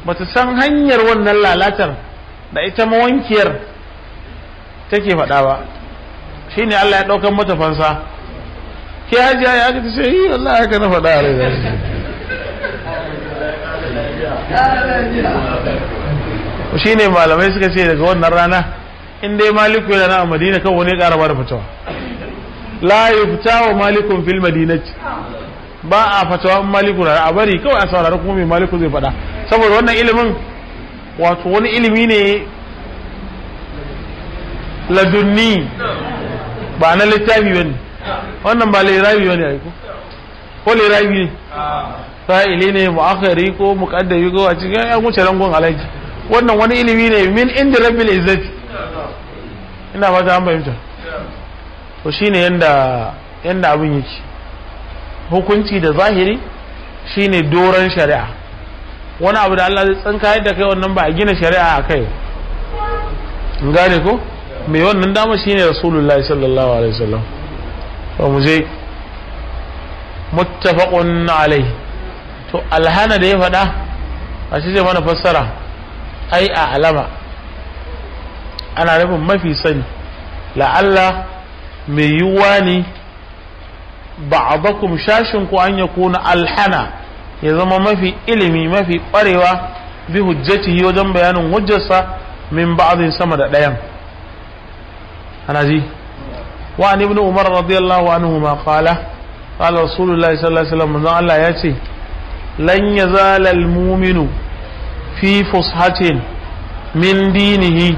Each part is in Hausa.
ba ta san hanyar wannan lalatar da ita mawankiyar take faɗa ba shi ne Allah ya ɗaukan mata fansa ke hajiya ya aka ta ce yi Allah ya na faɗa a rai shi ne malamai suka ce daga wannan rana in dai maliku yana a madina kan wani ƙara ba da fatawa la yufta wa malikun fil madinati ba a fatawa in maliku na a bari kawai a saurari kuma mai maliku zai faɗa saboda wannan ilimin wato wani ilimi ne ladunni ba na littafi ba ne wannan ba lirabi ba ne aiko ko lirabi ne fa'ili ne mu'akhari ko muqaddari ko a cikin ya wuce rangon alaji wannan wani ilimi ne min inda rabbil izzati ina ba ta an fahimta to shine yanda yanda abin yake hukunci da zahiri shine doron shari'a wani abu da Allah zai tsinka da kai wannan ba a gina shari'a a kai in gane ko mai wannan dama shine rasulullahi sallallahu alaihi wasallam to mu je muttafaqun alaihi to alhana da ya faɗa a shi zai mana fassara ai a alama ana nufin mafi sani la'alla mai yiwuwa ne ba'dakum shashin ku an yakuna alhana ya zama mafi ilimi mafi ƙwarewa bi hujjatihi wajen bayanin hujjarsa min ba'dhin sama da ɗayan ana ji wa an ibn umar radiyallahu anhu ma qala qala rasulullahi sallallahu alaihi wasallam manzon Allah ya ce lan yazala al-mu'minu fi fushatin min dinihi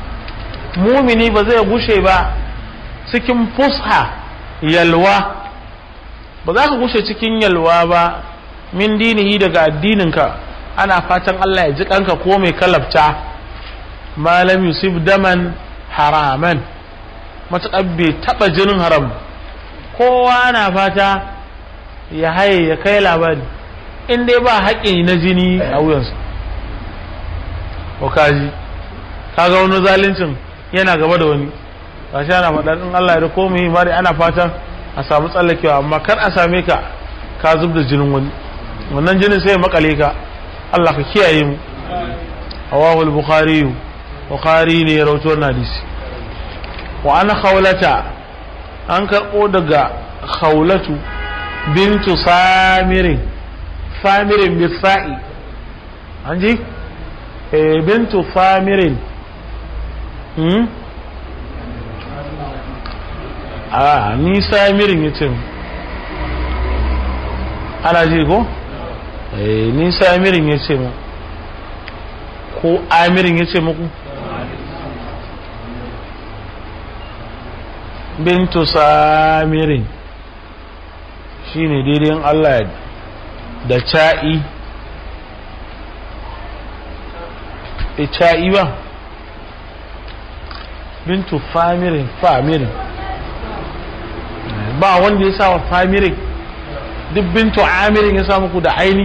mumini ba zai gushe ba cikin fusha yalwa ba za ka gushe cikin yalwa ba min dinihi daga addininka ana fatan Allah ya ji kanka ko mai kalabta malam yusuf daman haraman matuƙar bai taɓa jinin haram kowa na fata ya haye ya kai labari in dai ba haƙƙi na jini a wuyansa ko kaji kaga wani zaluncin yana gaba da wani ba shi ana faɗa in Allah ya riko mu bari ana fatan a samu tsallakewa amma kar a same ka ka zub da jinin wani wannan jinin sai ya makale ka Allah ka kiyaye mu hawahu al-bukhari bukhari ne ya rawaito wannan hadisi wa ana khawlata an karbo daga khawlatu bintu samirin samirin bisa'i an ji eh bintu samirin hmm a ni samirin yace ana ji ko eh ni samirin yace mu ko amirin yace muku bintu samirin shine daidai Allah da ca'i e ca'i ba bintu famirin famirin ba wanda ya sa wa famirin duk bintu amirin ya sa muku da aini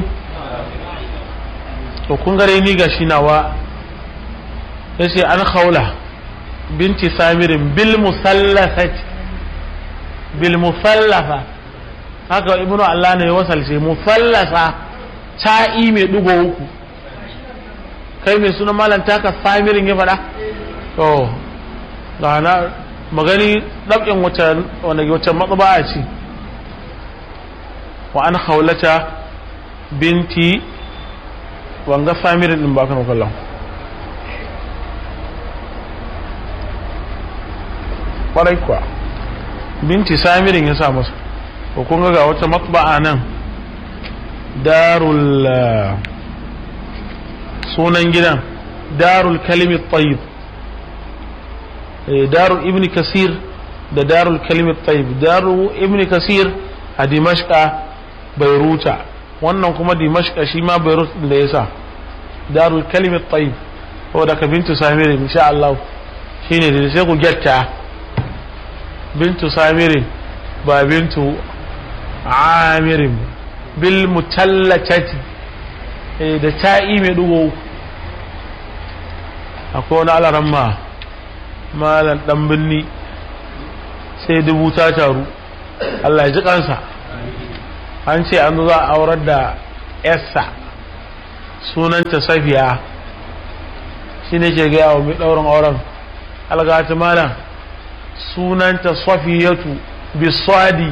to kun gare ni ga shi nawa ya ce an haula binti samirin bil musallafati bil musallafa haka ibnu Allah ne ya wasalce musallasa ta'i mai dugo uku kai mai suna malam taka samirin ya faɗa to ga na magani ɗab'in wata wata matsaba ce wa an haulata binti wanga samirin din ba kan kallon kwarai kuwa binti samirin ya sa masa ko kun ga wata matba'a nan darul sunan gidan darul kalimi tayyib darul ibn kasir da darul kalimi tayyib darul ibn kasir a dimashqa bairuta wannan kuma dimashqa shi ma beirut da yasa darul kalimi tayyib saboda ka bintu samirin insha Allah shine da sai ku gyatta bintu samirin ba bintu amirin bil mutallacati da ta'i mai dugo akwai wani alaran ma malan dan binni sai dubu ta taru Allah ya ji kansa an ce an za a aurar da yarsa sunanta safiya shi ne ke gaya wa mai ɗaurin auren algata malam sunanta safiyatu biswadi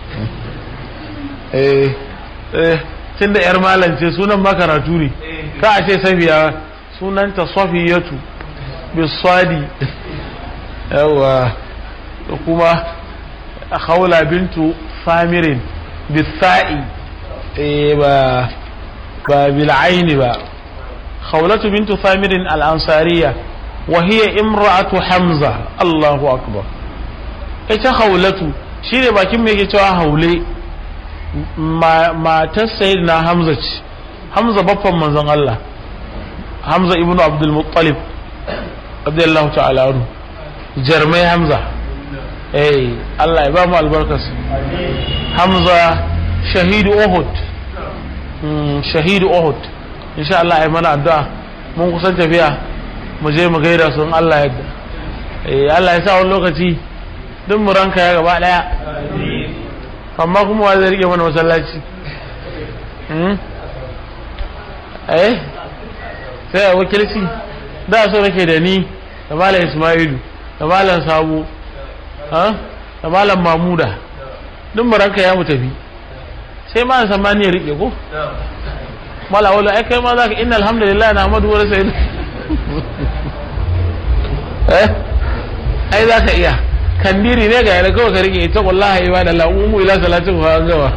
eh eh tun da yar malam ce sunan makaratu ne ka a ce safiya sunanta safiyatu biswadi yawa da kuma haula bintu famirin bisa'i eh ba ba bil'aini ba khawlatu bintu famirin al-ansariya wa hiya imra'atu hamza Allahu akbar ita khawlatu shine bakin me yake cewa haule matar sayyidina hamza ce hamza baffan manzon Allah hamza ibnu abdul muttalib radiyallahu ta'ala anhu jarmai hamza eh Allah ya ba mu albarkarsa hamza shahidu uhud shahidu uhud insha Allah ya mana addu'a mun kusan tafiya mu je mu gaida su in Allah yadda eh Allah ya sa wani lokaci duk mu ranka ya gaba daya amma kuma wa zai rike mana masallaci eh sai a wakilci da so nake da ni da malam Ismailu da malam Sabo da malam Mamuda duk mu ranka ya mu tafi sai ma san ma ne rike ko mala wala ai kai ma zaka inna alhamdulillah na amadu wa sayyid eh ai zaka iya kandiri ne ga yana kawai ka rike ita wallahi ibada Allah umu ila salatin fa gawa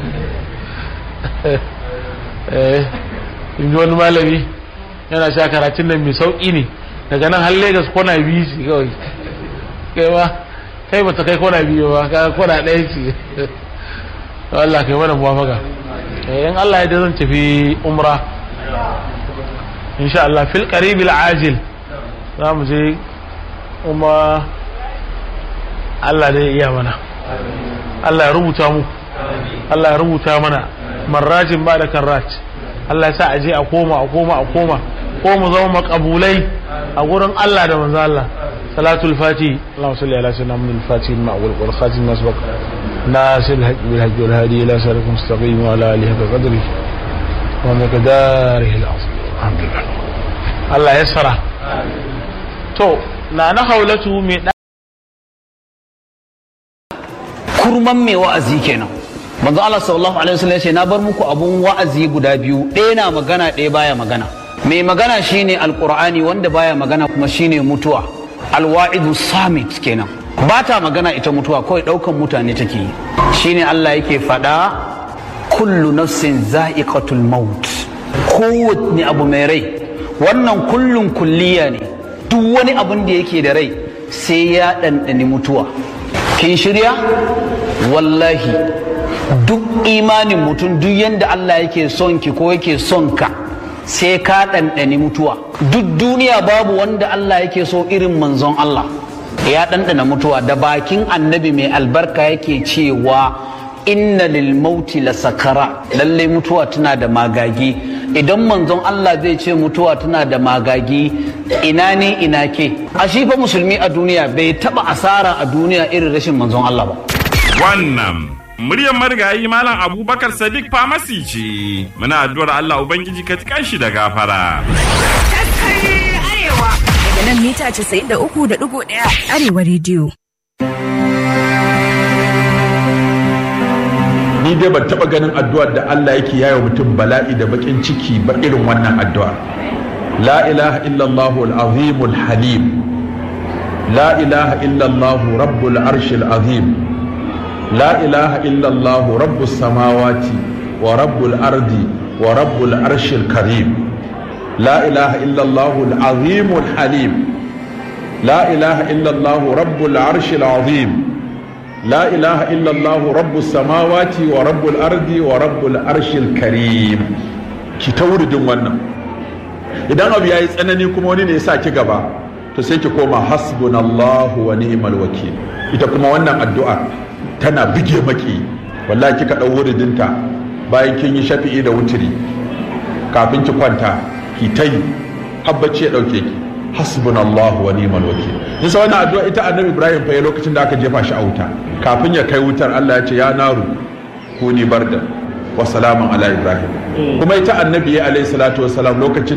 eh in wani malami yana sha karatun nan mai sauki ne daga nan har Lagos kona biyu ce kawai kai ma kai ba ta kai kona biyu ba ka kona ɗaya ce Allah kai mana muwafaka in Allah ya da zan tafi umra insha Allah fil qaribil ajil za mu je kuma Allah da iya mana Allah ya rubuta mu Allah ya rubuta mana marrajin ba da karrat Allah ya sa aje a koma a koma a koma ko mu zama makabulai a gurin Allah da manzo Allah salatul fati Allahumma salli ala sayyidina Muhammad al-fatih al-ma'wul wal khatim nasbaq ناصر الحق بالحق والهادي الى صراط مستقيم وعلى اله بقدره ومقداره العظيم الحمد لله الله يسر to na na haulatu mai kurman mai wa'azi kenan manzo Allah sallallahu alaihi wasallam yace na bar muku abun wa'azi guda biyu ɗaya na magana ɗaya baya magana mai magana shine alqur'ani wanda baya magana kuma shine mutuwa alwa'idu samit kenan ba ta magana ita mutuwa kawai ɗaukan mutane take yi shine Allah yake faɗa kullu nafsin za'iqatul maut kowanne abu mai rai wannan kullun kulliya ne duk wani abun da yake da rai sai ya ɗanɗani mutuwa kin shirya wallahi duk imanin mutum duk yadda Allah yake son ki ko yake son ka sai ka ɗanɗani mutuwa duk duniya babu wanda Allah yake so irin manzon Allah ya ɗanɗana mutuwa da bakin annabi mai albarka yake cewa inna lil mauti la sakara lalle mutuwa tana da magagi idan manzon Allah zai ce mutuwa tana da magagi ina ne ina ke a shi fa musulmi a duniya bai taba asara a duniya irin rashin manzon Allah ba wannan muryar marigayi malam abubakar sadiq famasi ce muna addu'ar Allah ubangiji ka tikan shi da gafara daga nan mita 93.1 arewa rediyo. ni dai ban taba ganin addu'ar da Allah yake yayo mutum bala'i da bakin ciki ba irin wannan addu'a la ilaha illallah al-azim al-halim la ilaha illallah rabbul arsh al-azim la ilaha illallah rabbus samawati wa rabbul ardi wa rabbul arsh al-karim la ilaha illallah al-azim al-halim la ilaha illallah rabbul arsh al-azim لا إله إلا الله رب السماوات ورب الأرض ورب الأرش الكريم ki ta wuridin wannan idan abu yayi tsanani kuma wani ne ya sa ki gaba to sai ki koma hasbunallahu wa ni'mal wakil ita kuma wannan addu'a tana bige maki wallahi kika dau wuridinta bayan kin yi shafi'i da wutiri kafin ki kwanta ki ta yi habbaci ya dauke ki hasbunallahu wa ni'mal wakil nisa wannan addu'a ita annabi ibrahim fa ya lokacin da aka jefa shi a wuta kafin ya kai wutar Allah ya ce ya naru kuni barda wa salamun ala ibrahim kuma ita annabi ya alayhi salatu wa salam lokacin